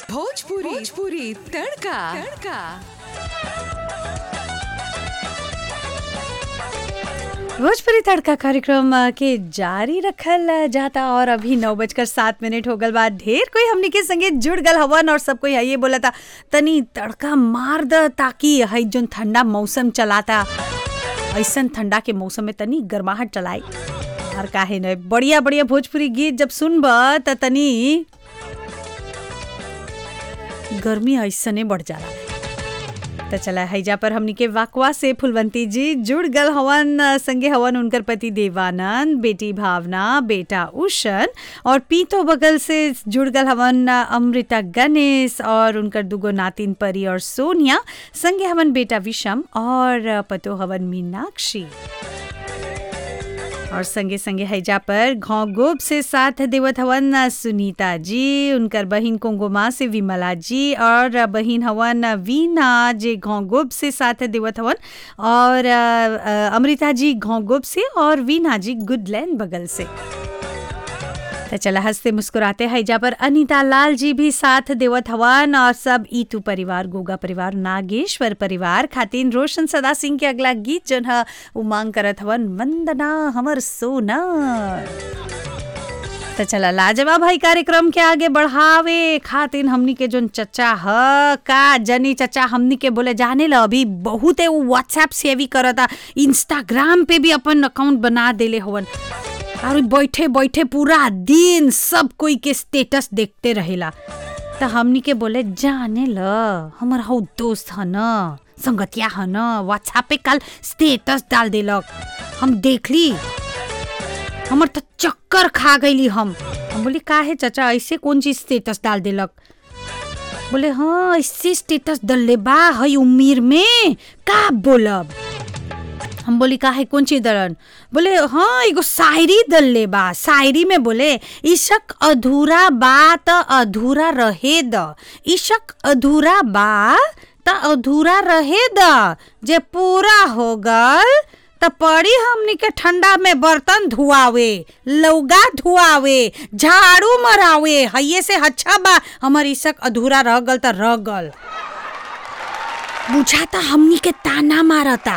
भोजपुरी भोजपुरी तड़का तड़का भोजपुरी तड़का कार्यक्रम अ, के जारी रखल अ, जाता और अभी नौ बजकर सात मिनट हो गल बाद ढेर कोई हमनी के संगे जुड़ गल हवन और सब कोई ये बोला था तनी तड़का मार द ताकि हई जोन ठंडा मौसम चलाता ऐसन ठंडा के मौसम में तनी गर्माहट चलाई और काहे न बढ़िया बढ़िया भोजपुरी गीत जब सुनब त तनी गर्मी ऐसने बढ़ जाला तो चला हैजा पर हमनी के वाकवा से फुलवंती जी जुड़ गल हवन अ, संगे हवन उनकर पति देवानंद बेटी भावना बेटा उषन और पीतो बगल से जुड़ गल हवन अ, अमृता गणेश और उनकर दुगो नातिन परी और सोनिया संगे हवन बेटा विषम और अ, पतो हवन मीनाक्षी और संगे संगे हैजा पर घाव गोब से साथ देवत हवन सुनीता जी उनकर बहिन कोंगोमा से विमला जी और बहिन हवन वीना जे घाव गोब से साथ देवत हवन और अ, अ, अमृता जी घाव गोब से और वीना जी गुडलैंड बगल से तो चला हंसते मुस्कुराते हैजा पर अनीता लाल जी भी साथ देवत हवन और सब ईतू परिवार गोगा परिवार नागेश्वर परिवार खातिन रोशन सदा सिंह के अगला गीत जन ह उमांग करत हवन वंदना हमर सोना तो चला लाजवाब भाई कार्यक्रम के आगे बढ़ावे खातिन हमनी के जोन चचा ह का जनी चचा हमनी के बोले जाने ल अभी बहुते उ व्हाट्सएप सेवी करता इंस्टाग्राम पे भी अपन अकाउंट बना देले हवन और बैठे बैठे पूरा दिन सब कोई के स्टेटस देखते रहेला त हमनी के बोले जाने ल हमर हौ दोस्त ह न संगतिया ह न व्हाट्सएप पे कल स्टेटस डाल देलक हम देखली हमर त चक्कर खा गईली हम हम बोली काहे चाचा ऐसे कौन चीज स्टेटस डाल देलक बोले हाँ ऐसे स्टेटस डलले बा हई उम्मीर में का बोलब हम बोली का है कौन चीज दरन बोले हाँ एगो शायरी दल्ले बा शायरी में बोले इशक अधूरा बा त अधूरा रहे द इशक अधूरा बा त अधूरा रहे द जे पूरा हो गल त पड़ी हमनी के ठंडा में बर्तन धुआवे लौगा धुआवे झाड़ू मरावे हइये से अच्छा बा हमर इशक अधूरा रह गल त रह गल बुझाता हमनी के ताना मारता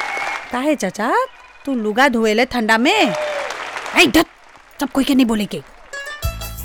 काहे चाचा तू लुगा धोएले ठंडा में ऐ धत सब कोई के नहीं बोले के